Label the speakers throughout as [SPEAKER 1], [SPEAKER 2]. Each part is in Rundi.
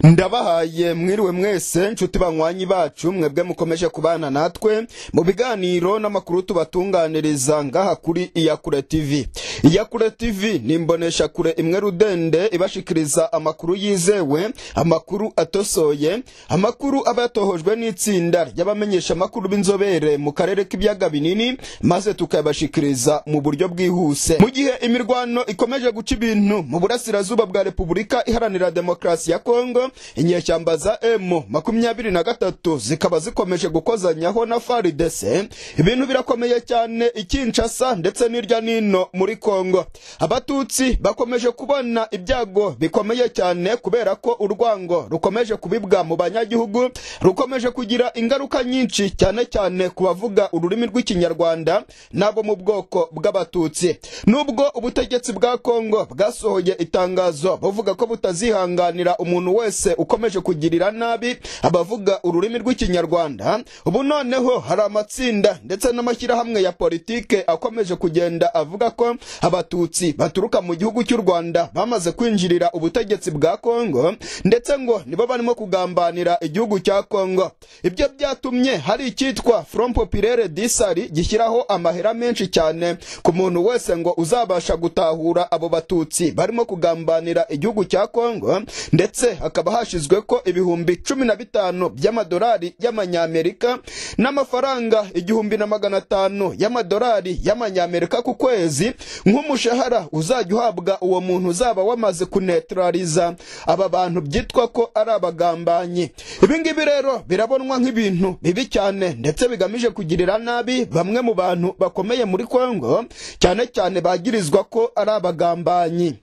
[SPEAKER 1] ndabahaye mwiriwe mwese nshuti banywanyi bacu mwebwe mukomeje kubana natwe mu biganiro n'amakuru tubatunganiriza ngaha kuri iyakure tv iyakure tv ni imbonesha kure imwe rudende ibashikiriza amakuru yizewe amakuru atosoye amakuru aba yatohojwe n'itsinda ry'abamenyesha amakuru b'inzobere mu karere k'ibiyaga binini maze tukayabashikiriza mu buryo bwihuse mu gihe imirwano ikomeje guca ibintu mu burasirazuba bwa repubulika iharanira demokarasi ya kongo inyeshyamba za emu makumyabiri na gatatu zikaba zikomeje gukozanyaho na faridese ibintu birakomeye cyane ikinshasa ndetse n'irya nino muri kongo abatutsi bakomeje kubona ibyago bikomeye cyane kubera ko urwango rukomeje kubibwa mu banyagihugu rukomeje kugira ingaruka nyinshi cyane cyane ku bavuga ururimi rw'ikinyarwanda n'abo mu bwoko bw'abatutsi nubwo ubutegetsi bwa kongo bwasohoye itangazo buvuga ko butazihanganira umuntu wese ukomeje kugirira nabi abavuga ururimi rw'ikinyarwanda ubu noneho hari amatsinda ndetse n'amashyirahamwe ya politike akomeje kugenda avuga ko abatutsi baturuka mu gihugu cy'u rwanda bamaze kwinjirira ubutegetsi bwa kongo ndetse ngo nibo barimo kugambanira igihugu cya kongo ibyo byatumye hari icyitwa front populaire disari gishyiraho amahera menshi cyane ku muntu wese ngo uzabasha gutahura abo batutsi barimo kugambanira igihugu cya kongo ndetse hakaba hashyizwe ko ibihumbi cumi na bitanu by'amadolari y'amanyamerika n'amafaranga igihumbi na magana atanu y'amadolari y'amanyamerika ku kwezi nk'umushahara uzajya uhabwa uwo muntu uzaba wamaze kunetraliza aba bantu byitwa ko ari abagambanyi ibi ngibi rero birabonwa nk'ibintu bibi cyane ndetse bigamije kugirira nabi bamwe mu bantu bakomeye muri kongo cyane cyane bagirizwa ko ari abagambanyi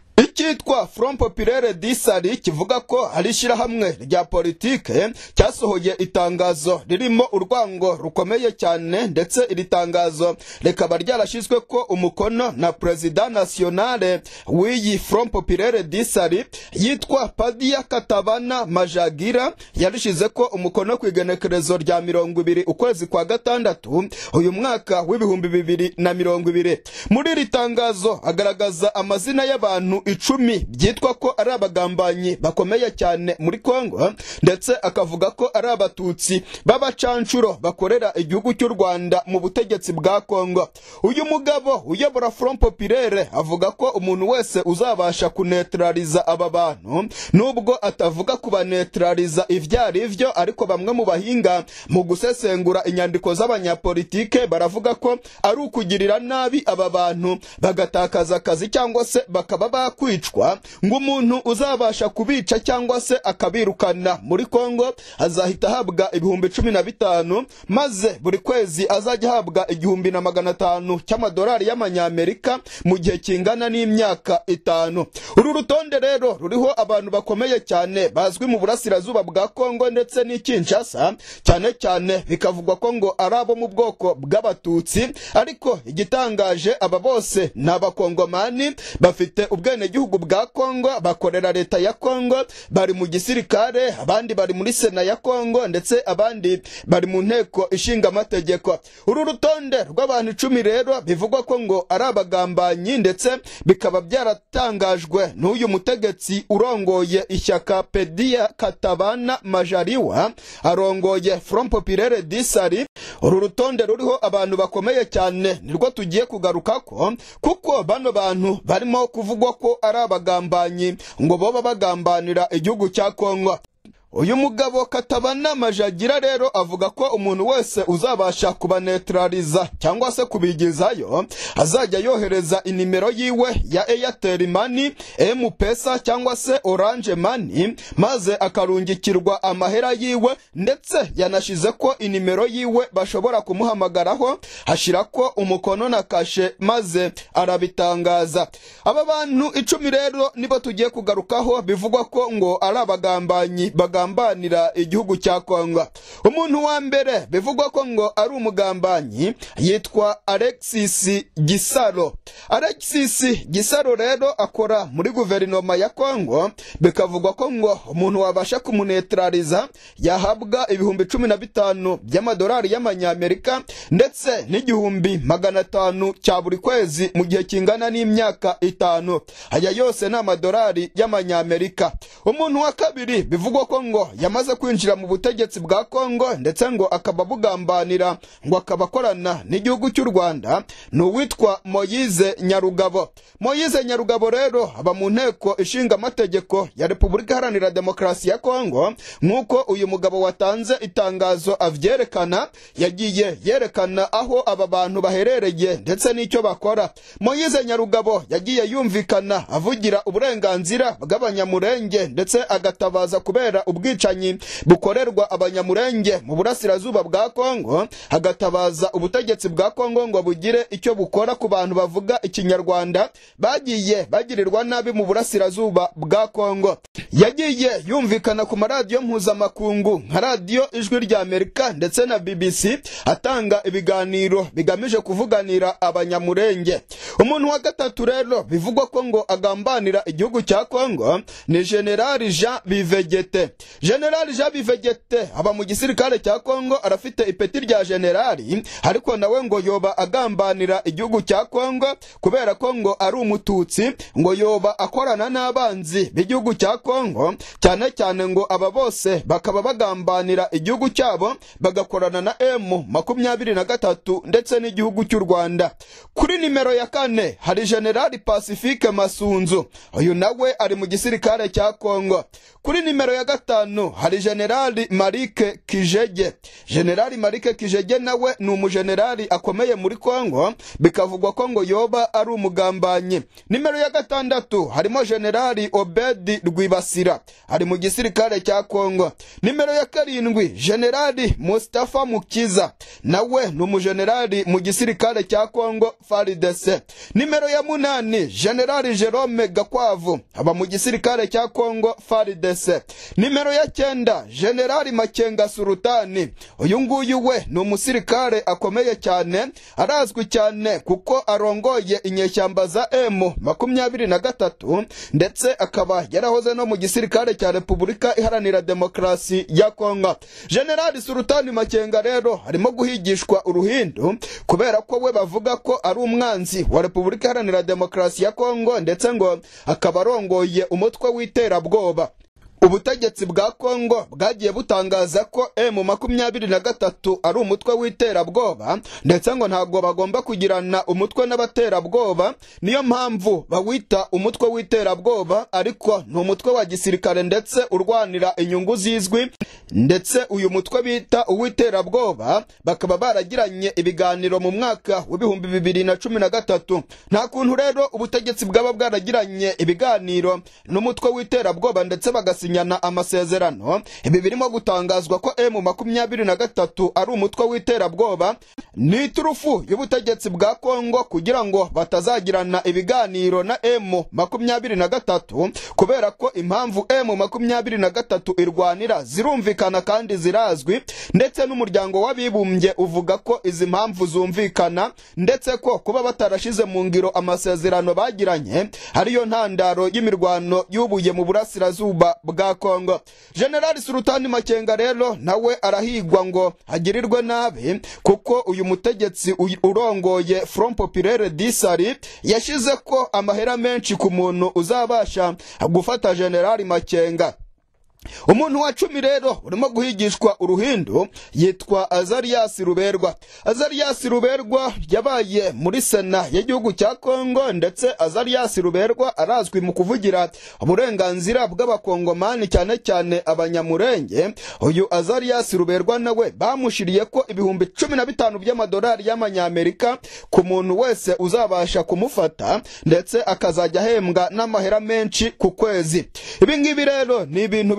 [SPEAKER 1] icyitwa front populaire disari kivuga ko hari ishyirahamwe rya politike cyasohoye itangazo ririmo urwango rukomeye cyane ndetse iri tangazo rikaba ryarashyizwe ko umukono na perezida nationale w'iyi front populaire disari yitwa padia katabana majagira yarishize ko umukono ku igenekerezo rya mirongo ibiri ukwezi kwa gatandatu uyu mwaka w'ibihumbi bibiri na mirongo ibiri muri iri tangazo agaragaza amazina y'abantu icumi byitwa ko ari abagambanyi bakomeye cyane muri kongo ndetse akavuga ko ari abatutsi b'abacanshuro bakorera igihugu cy'u rwanda mu butegetsi bwa kongo uyu mugabo uyobora front populaire avuga ko umuntu wese uzabasha kunetraliza aba bantu nubwo atavuga kubanetraliza ibyo ari byo ariko bamwe mu bahinga mu gusesengura inyandiko z'abanyapolitike baravuga ko ari ukugirira nabi aba bantu bagatakaza akazi cyangwa se bakaba bakwicwa ngo umuntu uzabasha kubica cyangwa se akabirukana muri kongo azahita ahabwa ibihumbi cumi na bitanu maze buri kwezi azajya ahabwa igihumbi na magana atanu cy'amadolari y'amanyamerika mu gihe kingana n'imyaka itanu uru rutonde rero ruriho abantu bakomeye cyane bazwi mu burasirazuba bwa kongo ndetse n'ikinshasa cyane cyane bikavugwa ko ngo ari abo mu bwoko bw'abatutsi ariko igitangaje aba bose ni abakongomani bafite ubwenegihugu bwa kongo bakorera leta ya kongo bari mu gisirikare abandi bari muri sena ya kongo ndetse abandi bari mu nteko ishinga amategeko uru rutonde rw'abantu icumi rero bivugwa ko ngo ari abagambanyi ndetse bikaba byaratangajwe n'uyu mutegetsi urongoye ishyaka pedia katabana majariwa arongoye front populaire disari uru rutonde ruriho abantu bakomeye cyane nirwo tugiye kugaruka ko kuko bano bantu barimo kuvugwa ko ari abagambanyi ngo boba bagambanira igihugu cya kongo uyu mugabo katabana majagira rero avuga ko umuntu wese uzabasha kubanetraliza cyangwa se kubigizayo azajya yohereza inimero yiwe ya airtel mani mpesa cyangwa se orange mani maze akarungikirwa amahera yiwe ndetse yanashize ko inimero yiwe bashobora kumuhamagaraho hashira ko umukono na kashe maze arabitangaza aba bantu icumi rero nibo tugiye kugarukaho bivugwa ko ngo ari abagambanyi baga agambanira igihugu cya kongo umuntu wa mbere bivugwa ko ngo ari umugambanyi yitwa alexis gisaro alexis gisaro rero akora muri guverinoma ya kongo bikavugwa ko ngo umuntu wabasha kumunetraliza yahabwa ibihumbi cumi na bitanu by'amadolari y'amanyamerika ndetse n'igihumbi magana atanu cya buri kwezi mu gihe kingana n'imyaka itanu aya yose ni amadolari y'amanyamerika umuntu wa kabiri bivugwa ko ngo yamaze kwinjira mu butegetsi bwa kongo ndetse ngo akaba bugambanira ngo akaba akorana n'igihugu cy'u rwanda ni uwitwa moyize nyarugabo moyize nyarugabo rero aba mu nteko ishinga amategeko ya repubulika iharanira demokarasi ya kongo nk'uko uyu mugabo watanze itangazo avyerekana yagiye yerekana aho aba bantu baherereye ndetse n'icyo bakora moyize nyarugabo yagiye yumvikana avugira uburenganzira bw'abanyamurenge ndetse agatabaza kubera ubwicanyi bukorerwa abanyamurenge mu burasirazuba bwa kongo agatabaza ubutegetsi bwa kongo ngo bugire icyo bukora ku bantu bavuga ikinyarwanda bagiye bagirirwa nabi mu burasirazuba bwa kongo yagiye yumvikana ku maradiyo mpuzamakungu nka radiyo ijwi rya amerika ndetse na bbc atanga ibiganiro bigamije kuvuganira abanyamurenge umuntu wa gatatu rero bivugwa ko ngo agambanira igihugu cya kongo ni generali jean bivegete generali jean bivegete aba mu gisirikare cya kongo arafite ipeti rya generali ariko nawe ngo yoba agambanira igihugu cya kongo kubera ko ngo ari umututsi ngo yoba akorana n'abanzi b'igihugu cya kongo cyane cyane ngo aba bose bakaba bagambanira igihugu cyabo bagakorana na emu makumyabiri na gatatu ndetse n'igihugu cy'u rwanda kuri nimero ya kane hari generali pacifique masunzu uyu nawe ari mu gisirikare cya kongo kuri nimero ya gatanu hari generali marike kijege generali marike kijege nawe ni umujenerali akomeye muri kongo bikavugwa ko ngo yoba ari umugambanyi nimero ya gatandatu harimo generali obedi rwibasira ari mu gisirikare cya kongo nimero ya karindwi generali mustafa mukiza nawe ni umujenerali mu gisirikare cya kongo faridese nimero ya munani generali jerome gakwavu aba mu gisirikare cya kongo faridese nimero ya cyenda generali makenga surutani uyu nguyu we ni umusirikare akomeye cyane arazwi cyane kuko arongoye inyeshyamba za emu makumyabiri na gatatu ndetse akaba yarahoze no mu gisirikare cya repubulika iharanira demokarasi ya kongo generali surutani makenga rero arimo guhigishwa uruhindu kubera ko we bavuga ko ari umwanzi wa repubulika iharanira demokarasi ya kongo ndetse ngo akaba arongoye umutwe w'iterabwoba ubutegetsi bwa kongo bwagiye butangaza ko emu makumyabiri na gatatu ari umutwe w'iterabwoba ndetse ngo ntabwo bagomba kugirana umutwe n'abaterabwoba niyo mpamvu bawita umutwe w'iterabwoba ariko ni umutwe wa gisirikare ndetse urwanira inyungu zizwi ndetse uyu mutwe bita uw'iterabwoba bakaba baragiranye ibiganiro mu mwaka w'ibihumbi bibiri na cumi na gatatu nta kuntu rero ubutegetsi bwaba bwaragiranye ibiganiro n'umutwe w'iterabwoba ndetse bagasinya basinyana amasezerano ibi birimo gutangazwa ko emu makumyabiri na gatatu ari umutwe w'iterabwoba ni iturufu y'ubutegetsi bwa kongo kugira ngo batazagirana ibiganiro na emu makumyabiri na gatatu kubera ko impamvu emu makumyabiri na gatatu irwanira zirumvikana kandi zirazwi ndetse n'umuryango w'abibumbye uvuga ko izi mpamvu zumvikana ndetse ko kuba batarashize mu ngiro amasezerano bagiranye ariyo ntandaro y'imirwano yubuye mu burasirazuba bwa kongo generali surutani makenga rero nawe arahigwa ngo agirirwe nabi kuko uyu mutegetsi urongoye front populaire disari yashize ko amahera menshi ku muntu uzabasha gufata generali makenga umuntu wa cumi rero urimo guhigishwa uruhindu yitwa azariyasi ruberwa azariyasi ruberwa yabaye muri sena y'igihugu cya kongo ndetse azariyasi ruberwa arazwi mu kuvugira uburenganzira bw'abakongomani cyane cyane abanyamurenge uyu azariyasi ruberwa nawe bamushiriye ko ibihumbi cumi na bitanu by'amadolari y'amanyamerika ku muntu wese uzabasha kumufata ndetse akazajya ahembwa n'amahera menshi ku kwezi ibi ngibi rero ni ibintu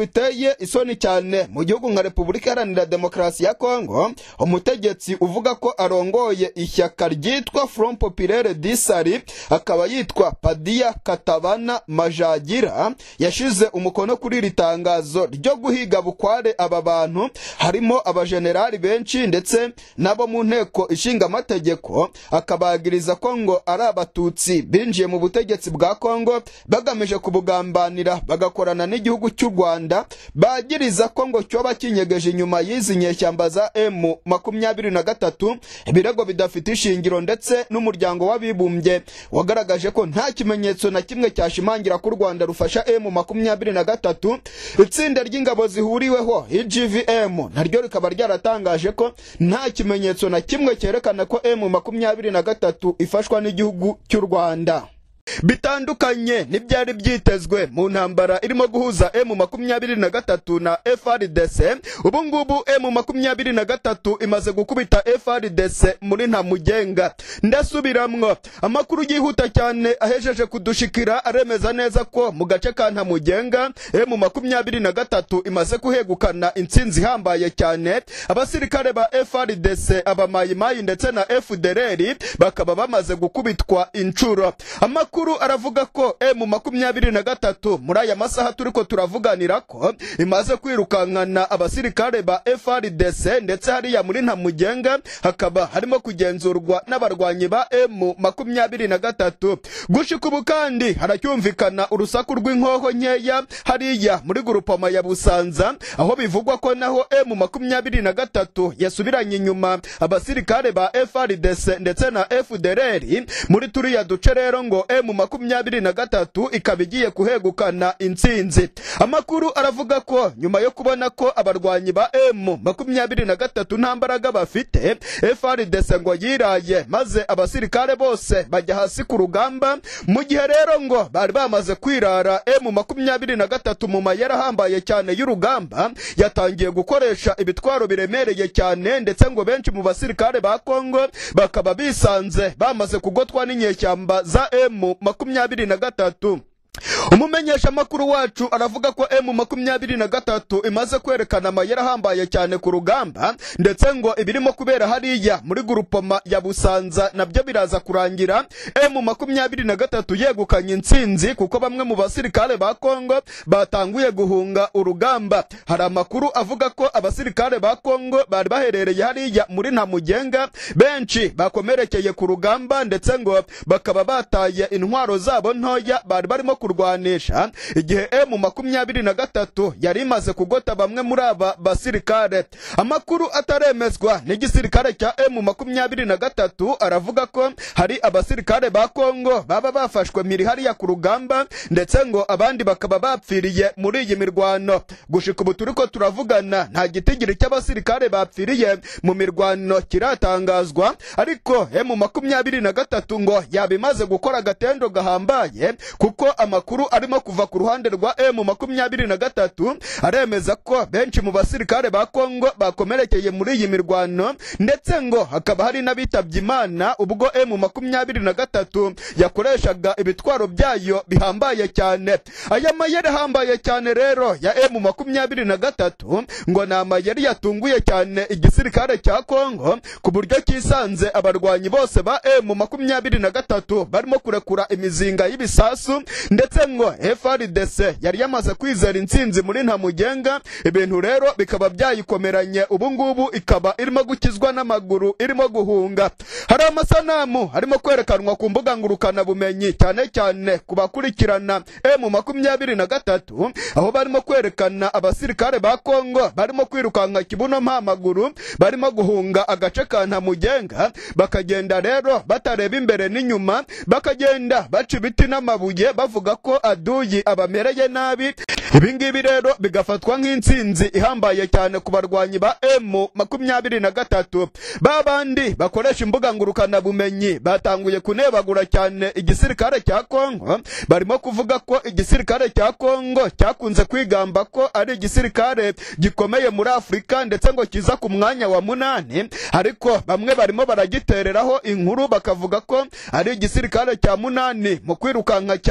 [SPEAKER 1] biteye isoni cyane mu gihugu nka repubulika iharanira demokarasi ya kongo umutegetsi uvuga ko arongoye ishyaka ryitwa front populaire disari akaba yitwa padiya katabana majagira yashize umukono kuri iri tangazo ryo guhiga bukware aba bantu harimo abajenerali benshi ndetse n'abo mu nteko ishinga amategeko akabagiriza ko ngo ari abatutsi binjiye mu butegetsi bwa kongo bagamije kubugambanira bagakorana n'igihugu cy'u rwanda bagiriza ko ngo cyoba kinyegeje inyuma y'izi nyeshyamba za emu makumyabiri na gatatu ibirego bidafite ishingiro ndetse n'umuryango w'abibumbye wagaragaje ko nta kimenyetso na kimwe cyashimangira ko u rwanda rufasha emu makumyabiri na gatatu itsinda ry'ingabo zihuriweho igvm naryo rikaba ryaratangaje ko nta kimenyetso na kimwe cyerekana ko emu makumyabiri na gatatu ifashwa n'igihugu cy'u rwanda bitandukanye n'ibyari byitezwe mu ntambara irimo guhuza emu makumyabiri na gatatu na frdc ubu ngubu emu makumyabiri na gatatu imaze gukubita frdc muri ntamugenga ndasubiramwo amakuru yihuta cyane ahejeje kudushikira aremeza neza ko mu gace ka ntamugenga emu makumyabiri na gatatu imaze kuhegukana intsinzi ihambaye cyane abasirikare ba frdc abamayimayi ndetse na fdrr bakaba bamaze gukubitwa inshuro amakuru aravuga ko emu makumyabiri na gatatu muri aya masaha turiko turavuganira ko imaze kwirukankana abasirikare ba frdc ndetse hariya muri ntamugenga hakaba harimo kugenzurwa n'abarwanyi ba emu makumyabiri na gatatu gushika ubu kandi haracyumvikana urusaku rw'inkoho nkeya hariya muri gurupoma ya busanza aho bivugwa ko naho emu makumyabiri na gatatu yasubiranye inyuma abasirikare ba frdc ndetse na fdrr muri turiya duce rero ngo emu makumyabiri na gatatu ikaba igiye kuhegukana intsinzi amakuru aravuga ko nyuma yo kubona ko abarwanyi ba emu makumyabiri na gatatu nta mbaraga bafite frdc ngo yiraye maze abasirikare bose bajya hasi ku rugamba mu gihe rero ngo bari bamaze kwirara emu makumyabiri na gatatu mu mayeri ahambaye cyane y'urugamba yatangiye gukoresha ibitwaro biremereye cyane ndetse ngo benshi mu basirikare ba kongo bakaba bisanze bamaze kugotwa n'inyeshyamba za emu makumyabiri na gatatu umumenyesha makuru wacu aravuga ko emu makumyabiri na gatatu imaze kwerekana amayeri ahambaye cyane ku rugamba ndetse ngo ibirimo kubera hariya muri gurupoma ya busanza nabyo biraza kurangira emu makumyabiri na gatatu yegukanye intsinzi kuko bamwe mu basirikare ba kongo batanguye guhunga urugamba hari amakuru avuga ko abasirikare ba kongo bari baherereye hariya muri ntamugenga benshi bakomerekeye ku rugamba ndetse ngo bakaba bataye intwaro zabo ntoya bari barimo kurwanisha igihe emu makumyabiri na gatatu yari imaze kugota bamwe muri aba basirikare amakuru ataremezwa n'igisirikare cya emu makumyabiri na gatatu aravuga ko hari abasirikare ba kongo baba bafashwe miri hariya ku rugamba ndetse ngo abandi bakaba bapfiriye muri iyi mirwano gushika ubu turiko turavugana nta gitigiri cy'abasirikare bapfiriye mu mirwano kiratangazwa ariko emu makumyabiri na gatatu ngo yaba imaze gukora agatendo gahambaye kuko amakuru arimo kuva ku ruhande rwa emu makumyabiri na gatatu aremeza ko benshi mu basirikare ba kongo bakomerekeye muri iyi mirwano ndetse ngo hakaba hari n'abitabye imana ubwo emu makumyabiri na gatatu yakoreshaga ibitwaro byayo bihambaye cyane aya mayeri ahambaye cyane rero ya emu makumyabiri na gatatu ngo ni amayeri yatunguye cyane igisirikare cya kongo ku buryo kisanze abarwanyi bose ba emu makumyabiri na gatatu barimo kurekura imizinga y'ibisasu ndetse ngo frdc yari yamaze kwizera intsinzi muri ntamugenga ibintu rero bikaba byayikomeranye ubu ngubu ikaba irimo gukizwa n'amaguru irimo guhunga hari amasanamu arimo kwerekanwa ku mbuga ngurukanabumenyi cyane cyane ku bakurikirana emu makumyabiri na gatatu aho barimo kwerekana abasirikare ba kongo barimo kwirukanka kibuno mpamaguru barimo guhunga agace ka ntamugenga bakagenda rero batareba imbere n'inyuma bakagenda baca ibiti n'amabuye bavuga ko aduyi abamereye nabi ibi ngibi rero bigafatwa nk'intsinzi ihambaye cyane ku barwanyi ba emu makumyabiri na gatatu ba bandi bakoresha imbuga ngurukanabumenyi batanguye kunebagura cyane igisirikare cya kongo barimo kuvuga ko igisirikare cya kongo cyakunze kwigamba ko ari igisirikare gikomeye muri afurika ndetse ngo kiza ku mwanya wa munani ariko bamwe barimo baragitereraho inkuru bakavuga ko ari igisirikare cya munani mu kwirukanka cyane mu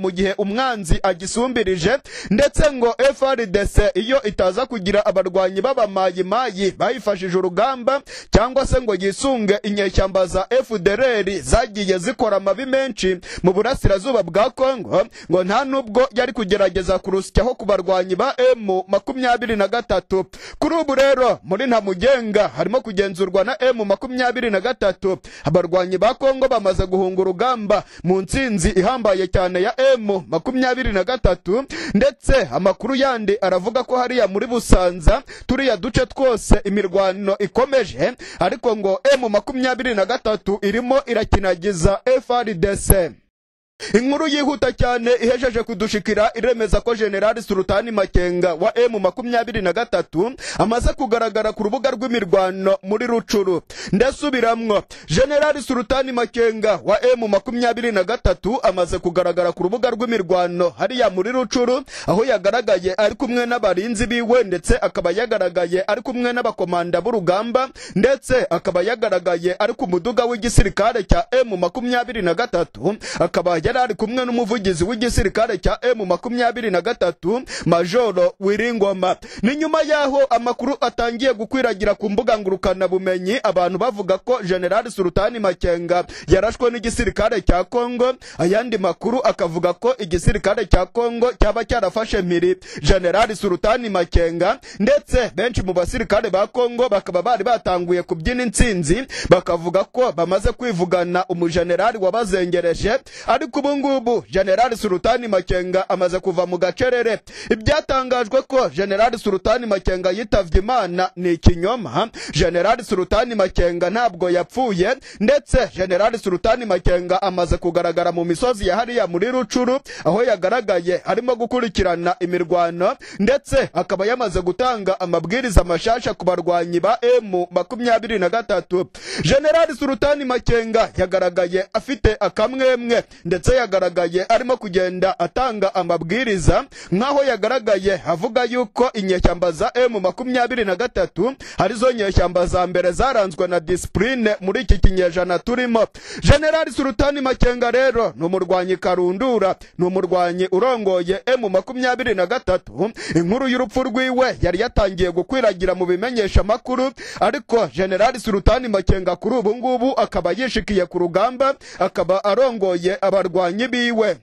[SPEAKER 1] mu gihe umwanzi agisumbirije ndetse ngo FRDC iyo itaza kugira abarwanyi b'abamayimayi bayifashije urugamba cyangwa se ngo yisunge inyeshyamba za FDLR zagiye zikora amabi menshi mu burasirazuba bwa Kongo ngo nta nubwo yari kugerageza kurusyaho ku barwanyi ba M makumyabiri na gatatu kuri ubu rero muri Ntamugenga harimo kugenzurwa na M makumyabiri na gatatu abarwanyi ba Kongo bamaze guhunga urugamba mu ntsinzi ihambaye cyane ya M makumyabiri na gatatu ndetse amakuru yandi aravuga ko hariya muri Busanza turiya duce twose imirwano ikomeje ariko ngo M makumyabiri na gatatu irimo irakinagiza FRDC inkuru yihuta cyane ihejeje kudushikira iremeza ko generali sultani makenga wa emu makumyabiri na gatatu amaze kugaragara ku rubuga rw'imirwano muri rucuru ndasubiramwo generali sultani makenga wa emu makumyabiri na gatatu amaze kugaragara ku rubuga rw'imirwano hariya muri rucuru aho yagaragaye ari kumwe n'abarinzi biwe ndetse akaba yagaragaye ari kumwe n'abakomanda b'urugamba ndetse akaba yagaragaye ari ku muduga w'igisirikare cya emu makumyabiri na gatatu akaba yari ari kumwe n'umuvugizi w'igisirikare cya emu makumyabiri na gatatu majoro wiringoma ni nyuma y'aho amakuru atangiye gukwiragira ku mbuga ngurukanabumenyi abantu bavuga ko generali sultani makenga yarashwe n'igisirikare cya kongo ayandi makuru akavuga ko igisirikare cya kongo cyaba cyarafashe mpiri generali sultani makenga ndetse benshi mu basirikare ba kongo bakaba bari batanguye kubyina intsinzi bakavuga ko bamaze kwivugana umujenerali wabazengereje ariko ubu ngubu generali sultani makenga amaze kuva mu gacerere ibyatangajwe ko generali sultani makenga yitavye imana ni ikinyoma generali sultani makenga ntabwo yapfuye ndetse generali sultani makenga amaze kugaragara mu misozi ya hariya muri rucuru aho yagaragaye arimo gukurikirana imirwano ndetse akaba yamaze gutanga amabwiriza mashasha ku barwanyi ba emu makumyabiri na gatatu generali sultani makenga yagaragaye afite akamwemwe ndetse yagaragaye arimo kugenda atanga amabwiriza nk'aho yagaragaye avuga yuko inyeshyamba za emu makumyabiri na gatatu arizo nyeshyamba za mbere zaranzwe na disipurine muri iki kinyejana turimo generali sultani makenga rero ni umurwanyi karundura ni umurwanyi urongoye emu makumyabiri na gatatu inkuru y'urupfu rwiwe yari yatangiye gukwiragira mu bimenyesha amakuru ariko generali sultani makenga kuri ubu ngubu akaba yishikiye ku rugamba akaba arongoye abarwanyi biwe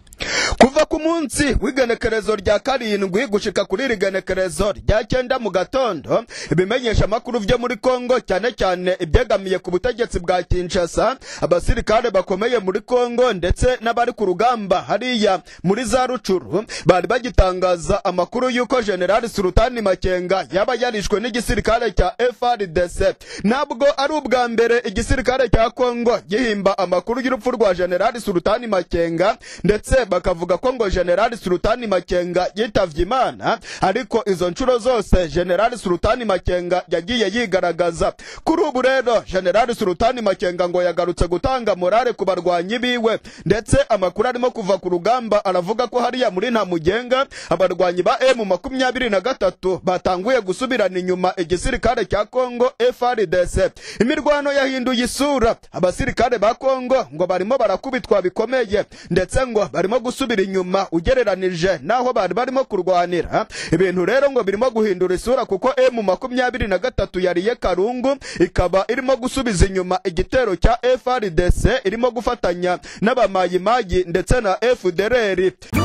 [SPEAKER 1] kuva ku munsi w'igenekerezo rya karindwi gushika kuri iri genekerezo rya cyenda mu gatondo ibimenyesha amakuru vyo muri kongo cyane cyane ibyegamiye ku butegetsi bwa kinshasa abasirikare bakomeye muri kongo ndetse n'abari ku rugamba hariya muri za rucuru bari bagitangaza amakuru y'uko generali sultani makenga yaba yarishwe n'igisirikare cya frdc ntabwo ari ubwa mbere igisirikare cya kongo gihimba amakuru y'urupfu rwa generali sultani makenga ndetse bakavuga ko ngo generali sultani makenga yitavye imana ariko izo nshuro zose generali sultani makenga yagiye yigaragaza kuri ubu rero generali sultani makenga ngo yagarutse gutanga morale ku barwanyi biwe ndetse amakuru arimo kuva ku rugamba aravuga ko hariya muri ntamugenga abarwanyi ba emu makumyabiri na gatatu batanguye gusubirana inyuma igisirikare cya kongo frdc imirwano yahinduye isura abasirikare ba kongo ngo barimo barakubitwa bikomeye ndetse ngo barimo gusubira inyuma ugereranije n'aho bari barimo kurwanira ibintu rero ngo birimo guhindura isura kuko emu makumyabiri na gatatu yariye karungu ikaba irimo gusubiza inyuma igitero cya frdc irimo gufatanya n'abamayimayi ndetse na fdrr